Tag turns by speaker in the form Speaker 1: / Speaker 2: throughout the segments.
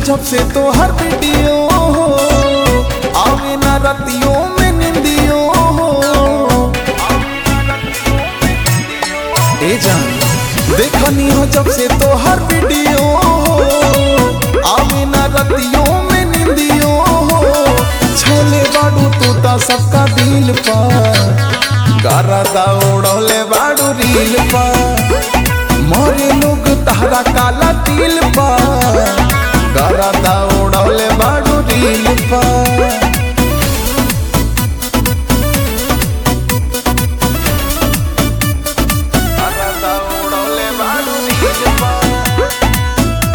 Speaker 1: जब से तो हर वीडियो हो आवे ना रतियों में निंदियो हो ए जान देखनी हो जब से तो हर वीडियो हो आवे ना रतियों में निंदियो हो छले बाड़ू तू ता सबका दिल पर गारा दौड़ले बाड़ू रील पर मोरे लोग तहरा काला तिल पर गारा दौड़ले बाड़ू रील पर गारा दौड़ले बाड़ू रील पर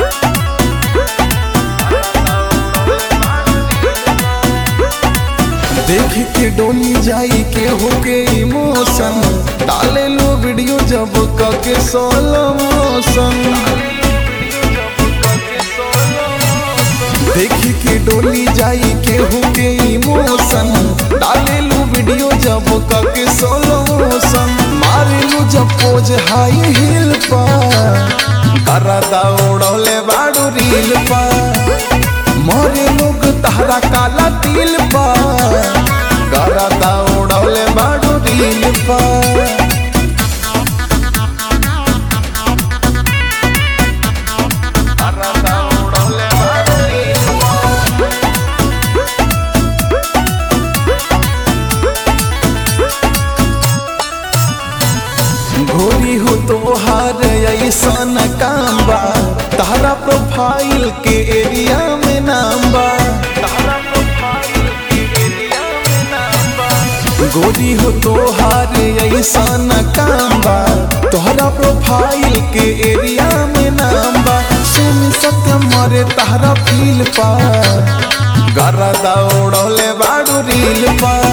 Speaker 1: देख के डोली जाई के हो के इमोशन डाले लो वीडियो जब कके सोलो मोशन देख के डोली जाई के हो के इमोशन डाले लो वीडियो जब कके सोलो मोशन मारे लो जब पोज हाई हिल पर करा दौड़ले बाड़ू रील पर मोरे लोग तहरा काला तिल पर करा दौड़ले बाड़ू रील पर करा दौड़ले बाड़ू रील पर। घोरी हो तो हार ऐसन काम बा तारा प्रोफाइल के एरिया में नाम बा तारा प्रोफाइल के एरिया में नाम बा गोरी हो तो हार ऐसन काम बा तोहरा प्रोफाइल के एरिया में नाम बा सुन सत्य मरे तारा फील पा गरा दौड़ले बाड़ू रील पा